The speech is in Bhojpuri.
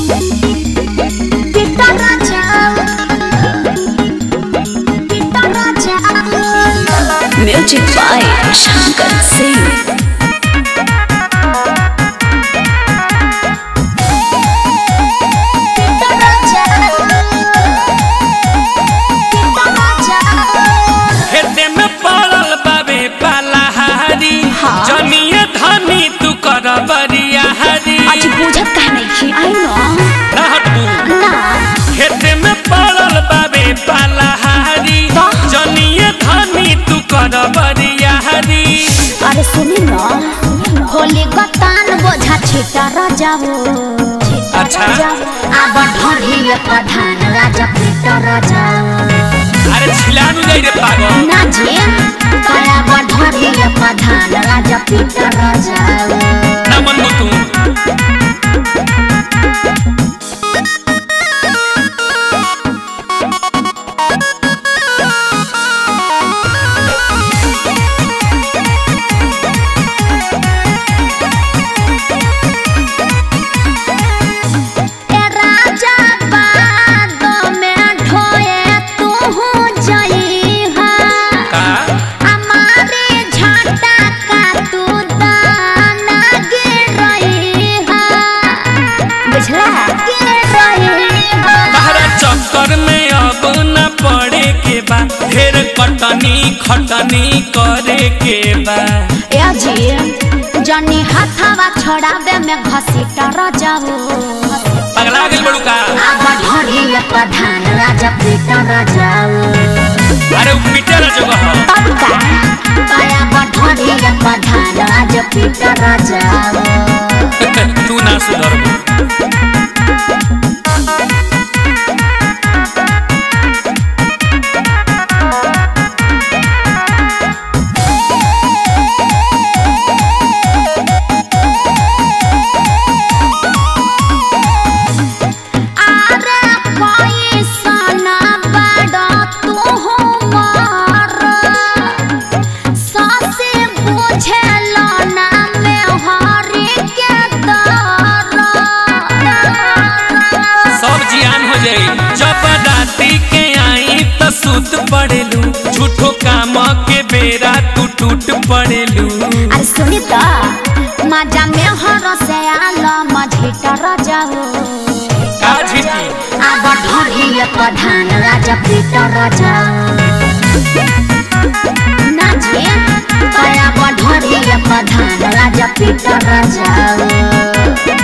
Pita Raja Pita Raja Music by Shankar Singh. Pita Raja Pita Raja खेते में पड़ल बाबे पालाहारी हाँ। जनिए धनी तू कर बरियाहारी आज बुझत कह नहीं छी आई नो ना हटबू ना खेते में पड़ल बाबे पालाहारी वाह। जनिए धनी तू कर बरियाहारी अरे सुनी ना होली गतान बोझा छिटा राजाओ अच्छा। अब ढोढ़ी प्रधान राजा पीटा राजा अरे छिलानु जाई रे पागल ना जी कया ढोढ़ी प्रधान राजा पीटा राजा ना मन तू ए राजा बादो में ढोए तू जई हा का हमारे झाटा का तू दाना गिर रही हा बुझला गिर रही हा तहरा चक्कर में अब न पड़े के बा ढेर कटनी खटनी करे के बा ए जी जनी हाथावा छोड़ावे में घसीटा रजाऊ पगला गेल बड़ू का अब ढोरी प्रधान राजा पीटा रजाऊ अरे उ पीटे ना जगह ह। तब का कया ढोरी प्रधान राजा पीटा रजाऊ तू ना सुधर अरे कोई सना बड़ा तू हो मार सासे बुझे ना में हारी के दर सब जियान हो जाई जब राती के आई त सुत पड़ेलू झूठो काम के बेरा तू टूट पड़ेलू अरे सुनी तो मजा में हर से आलो मझीटा रजाऊ का झिटी अब ढोरी प्रधान राजा पीटा रजाऊ ना जी कया ढोरी प्रधान राजा पीटा रजाऊ